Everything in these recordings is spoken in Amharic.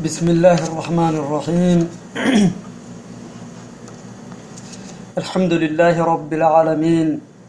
بسم الله الرحمن الرحيم الحمد لله رب العالمين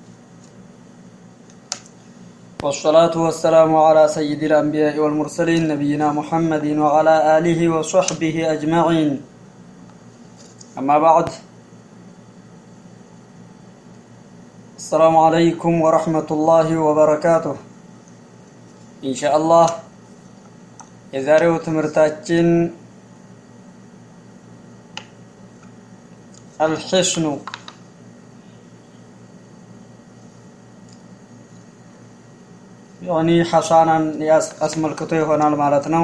والصلاة والسلام على سيد الأنبياء والمرسلين نبينا محمد وعلى آله وصحبه أجمعين أما بعد السلام عليكم ورحمة الله وبركاته إن شاء الله የዛሬው ትምህርታችን አልሕስኑ ያኒ ሐሳናን አስመልክቶ ይሆናል ማለት ነው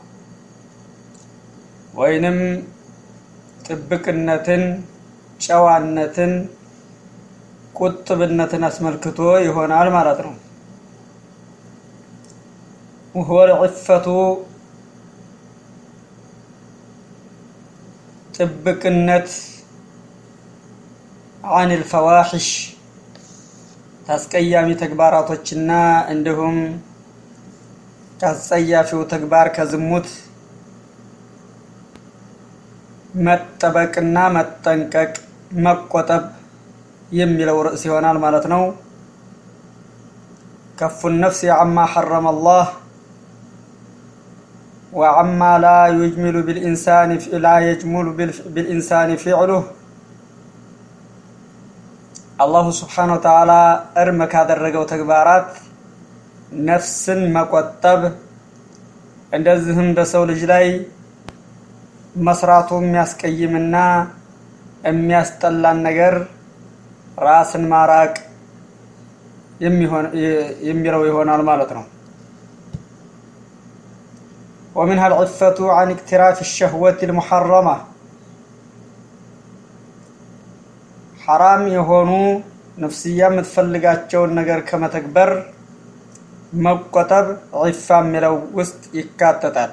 ወይንም ጥብቅነትን ጨዋነትን ቁጥብነትን አስመልክቶ ይሆናል ማለት ነው وهو العفة ጥብቅነት عن الفواحش ታስቀያሚ ተግባራቶችና እንዲሁም ከአስጸያፊው ተግባር ከዝሙት መጠበቅና መጠንቀቅ መቆጠብ የሚለው ርዕስ ይሆናል ማለት ነው ከፉ ነፍስ አማ ሐረመ አላህ وعما لا يجمل بالإنسان لا يجمل بالإنسان فعله አላሁ ስብሓን ወተዓላ እርም ካደረገው ተግባራት ነፍስን መቆጠብ እንደዚህም በሰው ልጅ ላይ መስራቱ የሚያስቀይምና የሚያስጠላን ነገር ራስን ማራቅ የሚለው ይሆናል ማለት ነው ومنها العفة عن اقتراف الشهوة المحرمة حرام የሆኑ ነፍስያ የምትፈልጋቸውን ነገር ከመተግበር መቆጠብ ዒፋ የሚለው ውስጥ ይካተታል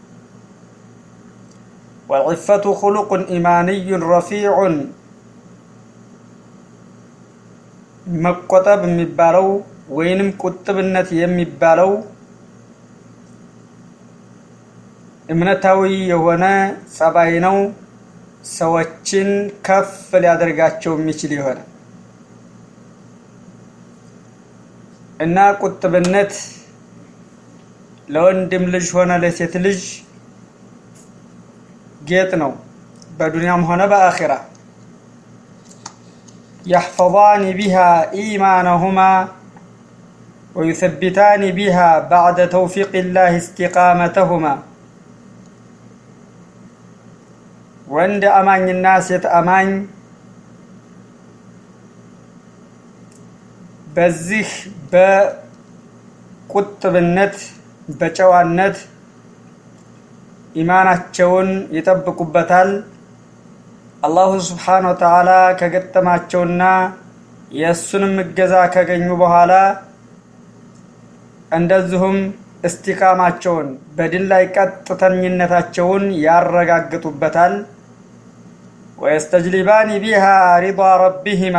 والعفة خلق إيماني رفيع መቆጠብ የሚባለው ወይንም ቁጥብነት የሚባለው እምነታዊ የሆነ ጸባይ ነው ሰዎችን ከፍ ሊያደርጋቸው የሚችል የሆነ እና ቁጥብነት ለወንድም ልጅ ሆነ ለሴት ልጅ ጌጥ ነው በዱንያም ሆነ በአኺራ يحفظان بها إيمانهما ويثبتان بها بعد توفيق الله استقامتهما ወንድ አማኝና ሴት አማኝ በዚህ በቁጥብነት በጨዋነት ኢማናቸውን ይጠብቁበታል አላሁ ስብሓን ወተዓላ ከገጠማቸውና የእሱንም እገዛ ከገኙ በኋላ እንደዚሁም እስቲቃማቸውን በድል ላይ ቀጥተኝነታቸውን ያረጋግጡበታል ወየስተጅሊባኒ ቢሃ ሪዳ ረቢሂማ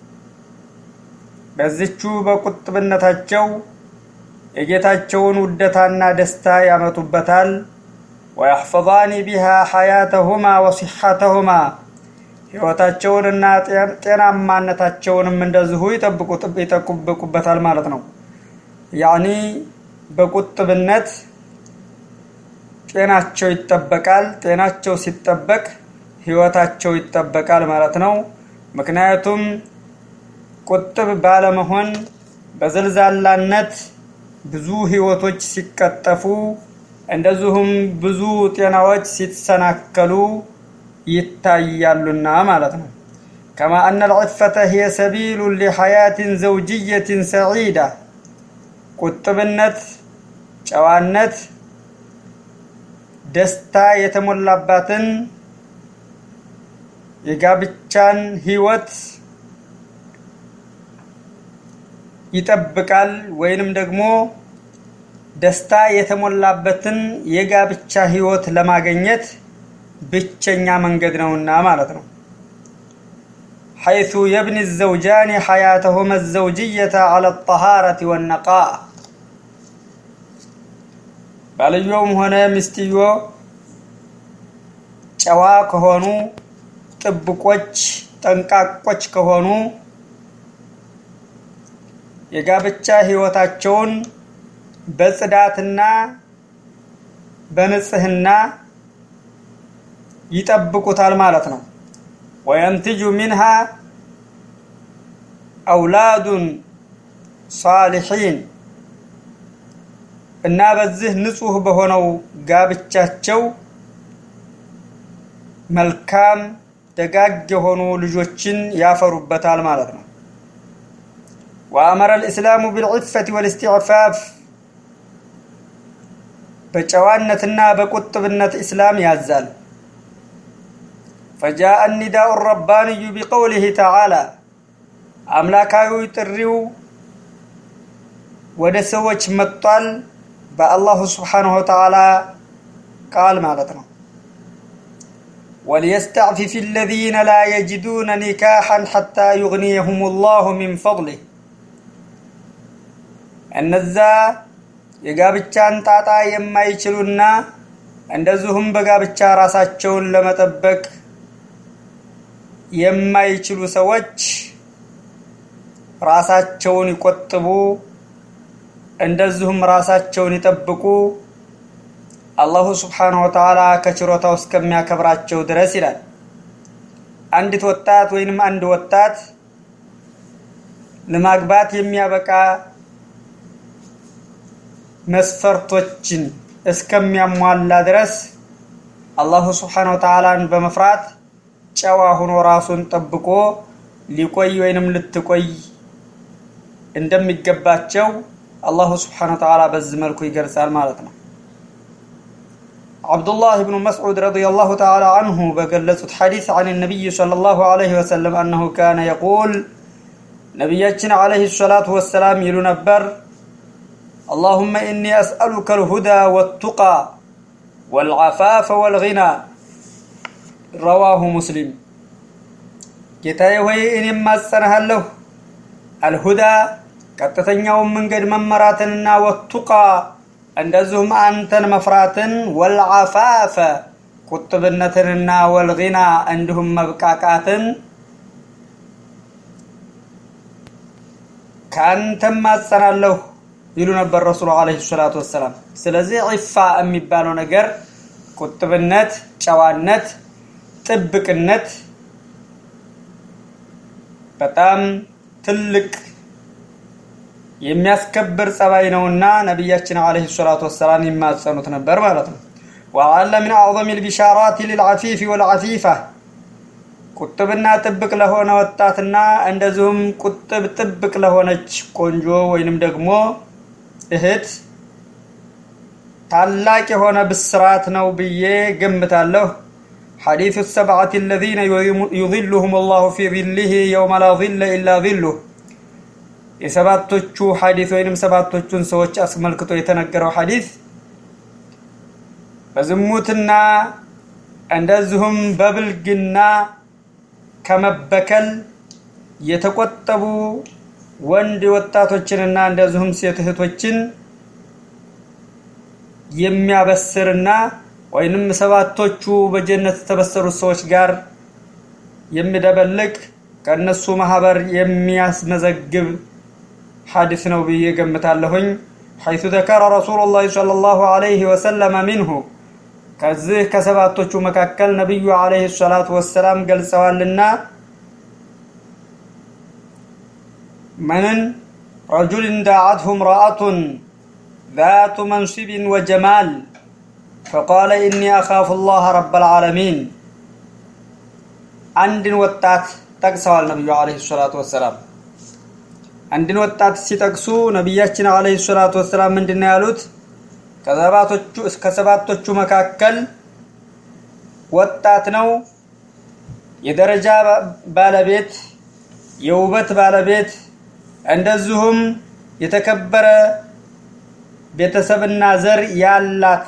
በዝቹ በቁጥብነታቸው የጌታቸውን ውደታና ደስታ ያመጡበታል ወያሕፈظኒ ቢሃ ሐያተሁማ ወሲሐተሁማ ሕይወታቸውንና ጤናማነታቸውንም እንደዚሁ ይጠብቁበታል ማለት ነው ያኒ በቁጥብነት ጤናቸው ይጠበቃል ጤናቸው ሲጠበቅ ህይወታቸው ይጠበቃል ማለት ነው ምክንያቱም ቁጥብ ባለመሆን በዘልዛላነት ብዙ ህይወቶች ሲቀጠፉ እንደዚሁም ብዙ ጤናዎች ሲሰናከሉ ይታያሉና ማለት ነው كما أن العفة هي سبيل لحياة زوجية سعيدة ቁጥብነት ጨዋነት ደስታ የተሞላባትን የጋብቻን ህይወት ይጠብቃል ወይንም ደግሞ ደስታ የተሞላበትን የጋብቻ ህይወት ለማገኘት ብቸኛ መንገድ ነውና ማለት ነው حيث يبني الزوجان حياتهما الزوجية على الطهارة والنقاء ባልየውም ሆነ ሚስትዮ ጨዋ ከሆኑ ጥብቆች፣ ጠንቃቆች ከሆኑ የጋብቻ ህይወታቸውን በጽዳትና በንጽህና ይጠብቁታል ማለት ነው። ወየንትጁ ሚንሃ አውላዱን ሳሊሒን እና በዚህ ንጹህ በሆነው ጋብቻቸው መልካም ደጋግ የሆኑ ልጆችን ያፈሩበታል ማለት ነው። ወአመረ ልእስላሙ ብልዕፈት ወልእስትዕፋፍ በጨዋነትና በቁጥብነት እስላም ያዛል። ፈጃአ ኒዳኡ ረባንዩ ቢቀውሊህ ተዓላ አምላካዊ ጥሪው ወደ ሰዎች መጥቷል በአላሁ ስብሓንሁ ወተዓላ ቃል ማለት ነው። وليستعفف الذين لا يجدون نكاحا حتى يغنيهم الله من فضله እነዛ የጋብቻን ጣጣ የማይችሉና እንደዚሁም በጋብቻ ራሳቸውን ለመጠበቅ የማይችሉ ሰዎች ራሳቸውን ይቆጥቡ፣ እንደዚሁም ራሳቸውን ይጠብቁ አላሁ ስብሓነሁ ወተዓላ ከችሮታው እስከሚያከብራቸው ድረስ ይላል። አንዲት ወጣት ወይንም አንድ ወጣት ለማግባት የሚያበቃ መስፈርቶችን እስከሚያሟላ ድረስ አላሁ ስብሓነሁ ወተዓላን በመፍራት ጨዋ ሆኖ ራሱን ጠብቆ ሊቆይ ወይንም ልትቆይ እንደሚገባቸው አላሁ ስብሓነሁ ወተዓላ በዚህ መልኩ ይገልጻል ማለት ነው። አብዱላህ ብኑ መስዑድ ረዲየላሁ ተዓላ አንሁ በገለጹት ሐዲስ አን ነቢይ ሰለላሁ ዐለይሂ ወሰለም አነሁ ካነ የቁል ነቢያችን ዐለይሂ ሰላቱ ወሰላም ይሉ ነበር اللهم إني أسألك الهدى والتقى والعفاف والغنى رواه مسلم ጌታዬ ሆይ እኔም ማጸናሃለሁ አልሁዳ ቀጥተኛውን መንገድ መመራትንና ወቱቃ እንደዚሁም አንተን መፍራትን ወልዓፋፈ ቁጥብነትንና ወልጊና እንዲሁም መብቃቃትን ከአንተም ማጸናለሁ ይሉ ነበር ረሱሉ አለይሂ ሰላቱ ወሰላም። ስለዚህ ዒፋ የሚባለው ነገር ቁጥብነት፣ ጨዋነት፣ ጥብቅነት በጣም ትልቅ የሚያስከብር ጸባይ ነውና ነቢያችን አለይሂ ሰላቱ ወሰላም ይማጸኑት ነበር ማለት ነው። ወአለ ምን አዕظም البشارات للعفيف والعفيفة ቁጥብና ጥብቅ ለሆነ ወጣትና እንደዚሁም ቁጥብ ጥብቅ ለሆነች ቆንጆ ወይንም ደግሞ እህት ታላቅ የሆነ ብስራት ነው ብዬ ገምታለሁ። ሐዲሱ ሰብዓት አለዚነ ዩظሉሁም አላሁ ፊ ظሊህ የውመ ላ ظለ ኢላ ظሉህ የሰባቶቹ ሐዲስ ወይንም ሰባቶቹን ሰዎች አስመልክቶ የተነገረው ሐዲስ በዝሙትና እንደዚሁም በብልግና ከመበከል የተቆጠቡ ወንድ ወጣቶችንና እንደዚሁም ሴት እህቶችን የሚያበስርና ወይንም ሰባቶቹ በጀነት የተበሰሩት ሰዎች ጋር የሚደበልቅ ከእነሱ ማህበር የሚያስመዘግብ ሐዲስ ነው ብዬ ገምታለሁኝ። ሐይቱ ተከረ ረሱሉላህ ሰለላሁ ዐለይሂ ወሰለመ ሚንሁ ከዚህ ከሰባቶቹ መካከል ነቢዩ ዐለይሂ ሰላቱ ወሰላም ገልጸዋልና መንን ረጁልን ዳዓትሁ እምረአቱን ذات منصب وجمال فقال إني أخاف الله رب العالمين አንድን ወጣት ጠቅሰዋል ነቢዩ አለይሂ ሰላቱ ወሰላም። አንድን ወጣት ሲጠቅሱ ነቢያችን አለይሂ ሰላቱ ወሰላም ምንድን ነው ያሉት? ከሰባቶቹ ከሰባቶቹ መካከል ወጣት ነው፣ የደረጃ ባለቤት፣ የውበት ባለቤት፣ እንደዚሁም የተከበረ ቤተሰብና ዘር ያላት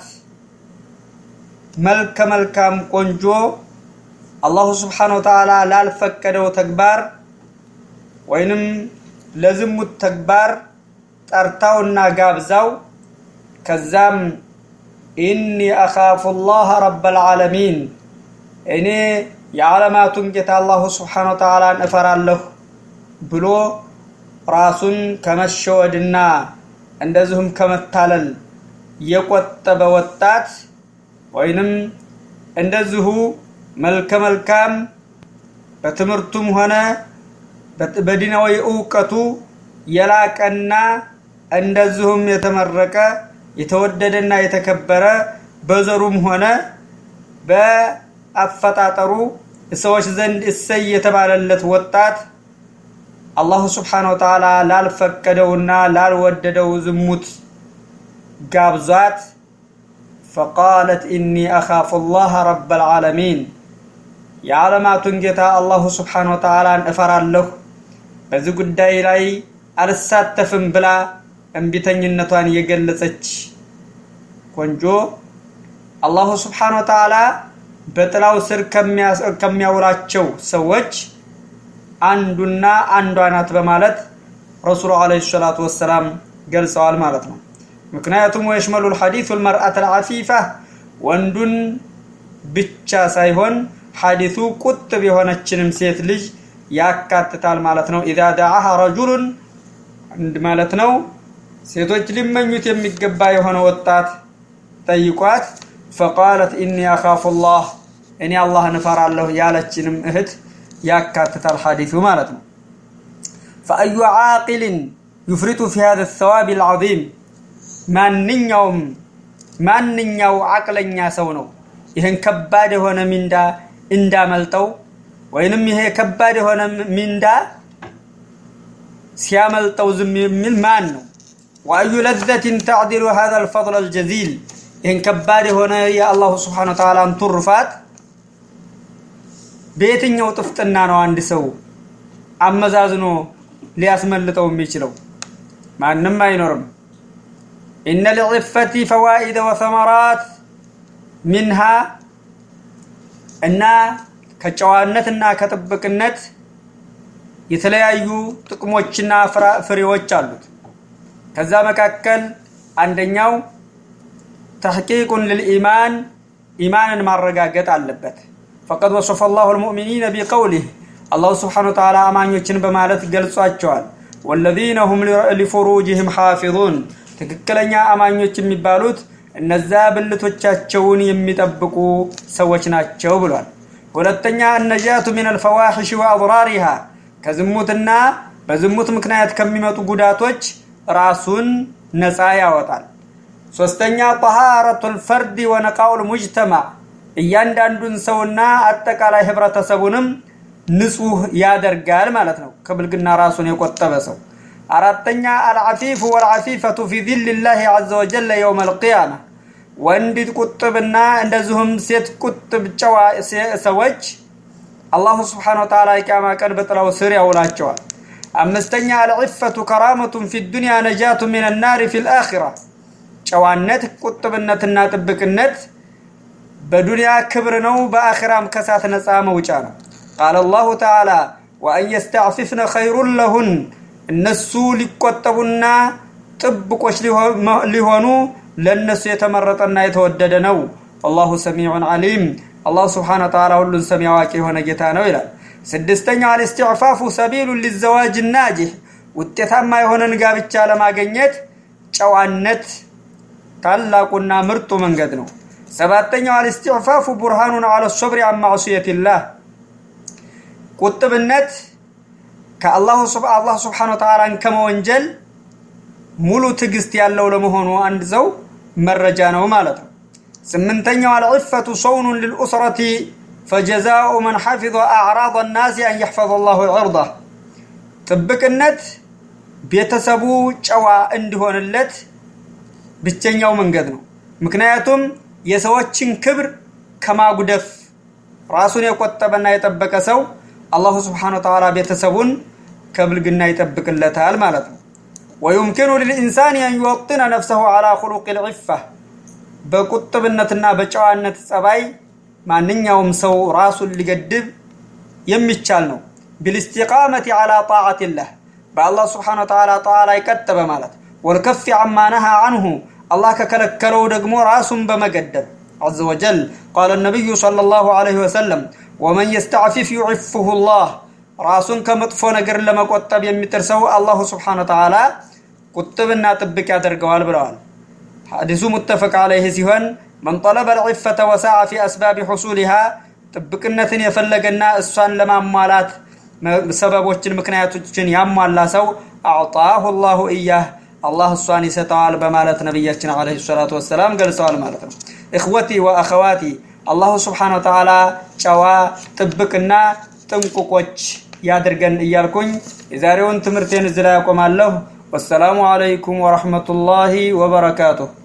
መልከ መልካም ቆንጆ አላሁ ስብሓነሁ ወተዓላ ላልፈቀደው ተግባር ወይንም ለዝሙት ተግባር ጠርታውና ጋብዛው ከዛም ኢኒ አኻፉ ላህ ረበል ዓለሚን እኔ የዓለማቱን ጌታ አላሁ ስብሓን ወተዓላን እፈራለሁ ብሎ ራሱን ከመሸወድና እንደዚሁም ከመታለል የቆጠበ ወጣት ወይንም እንደዚሁ መልከ መልካም በትምህርቱም ሆነ በዲናዊ እውቀቱ የላቀና እንደዚሁም የተመረቀ የተወደደና የተከበረ በዘሩም ሆነ በአፈጣጠሩ ሰዎች ዘንድ እሰይ የተባለለት ወጣት አላሁ ስብሓነ ወተዓላ ላልፈቀደውና ላልወደደው ዝሙት ጋብዟት ፈቃለት ኢኒ አኻፉ ላህ ረብ ልዓለሚን የዓለማቱን ጌታ አላሁ ስብሓነ ወተዓላን እፈራለሁ በዚህ ጉዳይ ላይ አልሳተፍም ብላ እምቢተኝነቷን የገለጸች ቆንጆ አላሁ ስብሓነ ወተዓላ በጥላው ስር ከሚያውላቸው ሰዎች አንዱና አንዷ ናት በማለት ረሱሉ አለ ሰላቱ ወሰላም ገልጸዋል ማለት ነው ምክንያቱም ወየሽመሉ ልሐዲሱ ልመርአት ልዓፊፋ ወንዱን ብቻ ሳይሆን ሐዲሱ ቁጥብ የሆነችንም ሴት ልጅ ያካትታል ማለት ነው ኢዛ ዳዓሃ ረጁሉን ማለት ነው ሴቶች ሊመኙት የሚገባ የሆነ ወጣት ጠይቋት ፈቃለት ኢኒ አኻፉ ላህ እኔ አላህን እፈራለሁ ያለችንም እህት ያካትታል ሐዲሱ ማለት ነው ፈአዩ ዓቂልን ዩፍሪጡ ፊ ሀዘ ሰዋብ ልዓዚም ማንኛውም ማንኛው አቅለኛ ሰው ነው ይህን ከባድ የሆነ ሚንዳ እንዳመልጠው ወይንም ይሄ ከባድ የሆነ ሚንዳ ሲያመልጠው ዝም የሚል ማን ነው ወአዩ ለዘትን ተዕዲሉ ሀذا الفضل الجزيل ይህን ከባድ የሆነ የአላሁ ስብሓን ወተዓላን ቱርፋት በየትኛው ጥፍጥና ነው አንድ ሰው አመዛዝኖ ሊያስመልጠው የሚችለው ማንም አይኖርም ኢነ ልዕፈቲ ፈዋኢደ ወሰመራት ሚንሃ እና ከጨዋነትና ከጥብቅነት የተለያዩ ጥቅሞችና ፍሬዎች አሉት ከዛ መካከል አንደኛው ተሕቂቁን ልልኢማን ኢማንን ማረጋገጥ አለበት ፈቀድ ወሰፈ ላሁ ልሙእሚኒነ ቢቀውሊህ አላሁ ስብሓን ወተዓላ አማኞችን በማለት ገልጿቸዋል ወለዚነ ሁም ሊፉሩጅህም ሓፊዙን ትክክለኛ አማኞች የሚባሉት እነዛ ብልቶቻቸውን የሚጠብቁ ሰዎች ናቸው ብሏል ሁለተኛ አነጃቱ ምን አልፈዋሒሽ ወአضራሪሃ ከዝሙትና በዝሙት ምክንያት ከሚመጡ ጉዳቶች ራሱን ነፃ ያወጣል ሶስተኛ ጠሃረቱ ልፈርድ ወነቃኡ ልሙጅተማዕ እያንዳንዱን ሰውና አጠቃላይ ህብረተሰቡንም ንጹህ ያደርጋል ማለት ነው ከብልግና ራሱን የቆጠበ ሰው አራተኛ አልዓፊፉ ወልዓፊፈቱ ፊ ዚል ላህ ዘ ወጀለ የውም አልቅያማ ወንድ ቁጥብና እንደዚሁም ሴት ቁጥብ ጨዋ ሰዎች አላሁ ስብሓን ወተዓላ የቅያማ ቀን በጥላው ስር ያውላቸዋል አምስተኛ አልዕፈቱ ከራመቱን ፊ ዱንያ ነጃቱ ምን ናሪ ፊ ልአኪራ ጨዋነት ቁጥብነትና ጥብቅነት በዱንያ ክብር ነው በአኺራም ከሳት ነፃ መውጫ ነው ቃል አላሁ ተዓላ ወአን የስተዕፊፍነ ኸይሩን ለሁን እነሱ ሊቆጠቡና ጥብቆች ሊሆኑ ለእነሱ የተመረጠና የተወደደ ነው አላሁ ሰሚዑን ዓሊም አላሁ ስብሓን ወተዓላ ሁሉን ሰሚ አዋቂ የሆነ ጌታ ነው ይላል ስድስተኛው አልስትዕፋፉ ሰቢሉ ሊዘዋጅ ናጅህ ውጤታማ የሆነን ጋብቻ ለማገኘት ጨዋነት ታላቁና ምርጡ መንገድ ነው ሰባተኛው አልስትዕፋፉ ቡርሃኑን አለ ሶብሪ አን ማዕሱየትላህ ቁጥብነት ከአላሁ አላህ ስብሓን ወተዓላን ከመወንጀል ሙሉ ትዕግስት ያለው ለመሆኑ አንድ ሰው መረጃ ነው ማለት ነው ስምንተኛው አልዕፈቱ ሰውኑን ልልኡስረቲ ፈጀዛኡ መን ሐፊظ አዕራض ናሲ አን የሕፈظ ላሁ ዕርضህ ጥብቅነት ቤተሰቡ ጨዋ እንዲሆንለት ብቸኛው መንገድ ነው ምክንያቱም የሰዎችን ክብር ከማጉደፍ ራሱን የቆጠበና የጠበቀ ሰው አላሁ ስብሓን ወተዓላ ቤተሰቡን ከብልግና ይጠብቅለታል ማለት ነው ወዩምኪኑ ልልኢንሳን አን ዩወጥነ ነፍሰሁ ዓላ ኩሉቅ ልዕፋ በቁጥብነትና በጨዋነት ጸባይ ማንኛውም ሰው ራሱን ሊገድብ የሚቻል ነው ቢልስቲቃመቲ ዓላ ጣዓትላህ በአላህ ስብሓን ወተዓላ ጣዓ ላይ ቀጥ በማለት ወልከፊ አማ ነሃ አንሁ አላህ ከከለከለው ደግሞ ራሱን በመገደብ عز وجل قال النبي صلى الله عليه وسلم ومن يستعفف يعفه الله ራሱን ከመጥፎ ነገር ለመቆጠብ የሚጥር አላሁ ስብሓን ወተዓላ ቁጥብና ጥብቅ ያደርገዋል ብለዋል ሐዲሱ ሙተፈቅ አለይህ ሲሆን መን ጠለበ ልዕፈተ ወሳዓ ፊ አስባቢ ሑሱሊሃ ጥብቅነትን የፈለገና እሷን ለማሟላት ሰበቦችን ምክንያቶችን ያሟላ ሰው አዕጣሁ ላሁ እያህ አላህ እሷን ይሰጠዋል በማለት ነቢያችን አለ ሰላቱ ወሰላም ገልጸዋል ማለት ነው እኽወቲ ወአኸዋቲ አላሁ ስብሓን ወተዓላ ጨዋ ጥብቅና ጥንቁቆች ያድርገን እያልኩኝ የዛሬውን ትምህርቴን እዚህ ላይ ያቆማለሁ ወሰላሙ አለይኩም ወረሕመቱላሂ ወበረካቱሁ